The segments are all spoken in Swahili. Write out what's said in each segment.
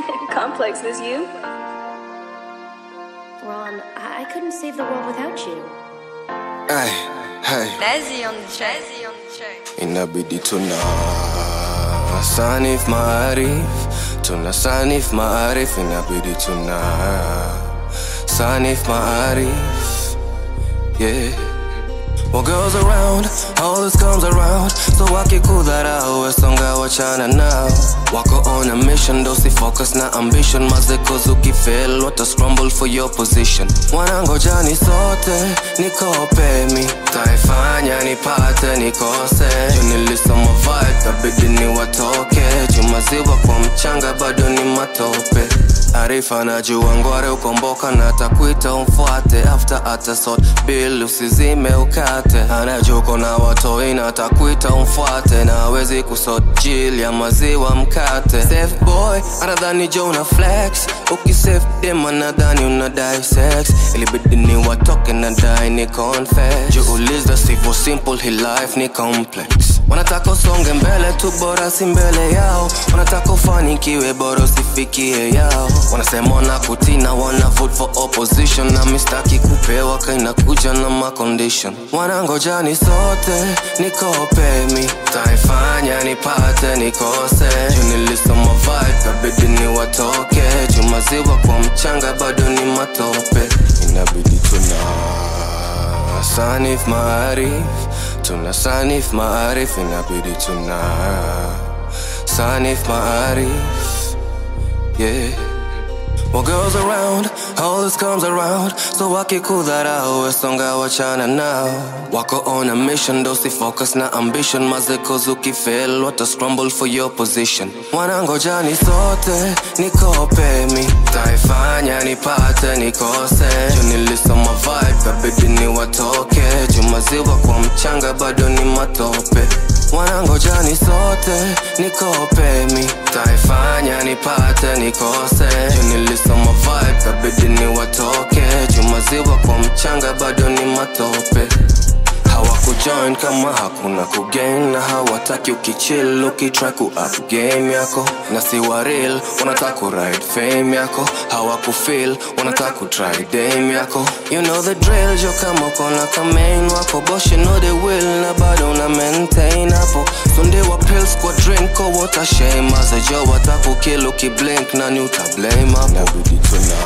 Complex is you? Ron, I, I couldn't save the world without you. Ay, hey, Lazzy on the track. Lazzy on the track. inabidi tuna sanif maarif tuna sanif maarif inabidi tuna sanif maarif yeah What goes around, always comes around So wakikudharau wesonga wachana nao Wako on a mission, dosi focus na ambition Mazekos ukifel, wata scramble for your position Wanangojani sote, nikope mi Taifanya nipate nikose Juu nilisoma vibe, kabidi ni watoke Jumaziwa kwa mchanga, bado ni matope Arifa najua ngware ukomboka na takuita umfuate after atasot bill usizime ukate anajuko na watoi na takuita umfuate na awezi kusot jil ya maziwa mkate safe boy anadhani jo una flex ukisafe dem anadhani unadai sex ilibidi ni watoke na dai ni confess juu uliza sivyo simple hi life ni complex wanataka usonge mbele tu bora si mbele yao wanataka ufanikiwe bora usifikie yao wanasema wana kutina wana vote for opposition na mistaki kupewa kaina kuja na macondition wanangojani sote nikope mi taifanya nipate nikose juu nilisoma vibe kabidi ni watoke juu maziwa kwa mchanga bado ni matope inabidi tuna sanif maarif tuna sanif maarif inabidi tuna sanif maarif yeah What goes around, always comes around So wakikudharau wesonga wachana nao Wako on a mission, dosi focus na ambition Mazekos ukifel, wata scramble for your position Wanangojani sote, nikope mi Taifanya nipate nikose Juu nilisoma vibe, kabidi ni watoke Juu maziwa kwa mchanga, bado ni matope wanangojani sote nikope mi taifanya nipate nikose juu nilisoma vibe kabidi ni watoke juu maziwa kwa mchanga bado ni matope hawakujoin kama hakuna kugain na hawataki ukichill ukitry ku up game yako na si wa real wanataka ku ride fame yako hawakufeel wanataka ku try dame yako you know the drill jo kama kona kamain wako bosh you know they will na bado una maintain hapo sunde wa pills kwa drink ko wata shame aza jo watakukill ukiblink na ni utablame hapo inabidi tuna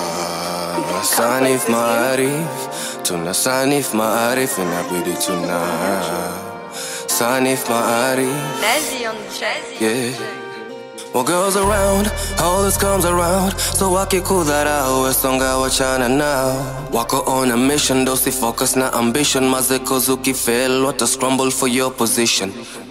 sanif maarif tuna sanif maarif inabidi tuna sanif maarif Lazzy on the track. yeah What goes around, always comes around So wakikudharau wesonga wachana nao Wako on a mission, dosi focus na ambition Mazekos ukifel, wata scramble for your position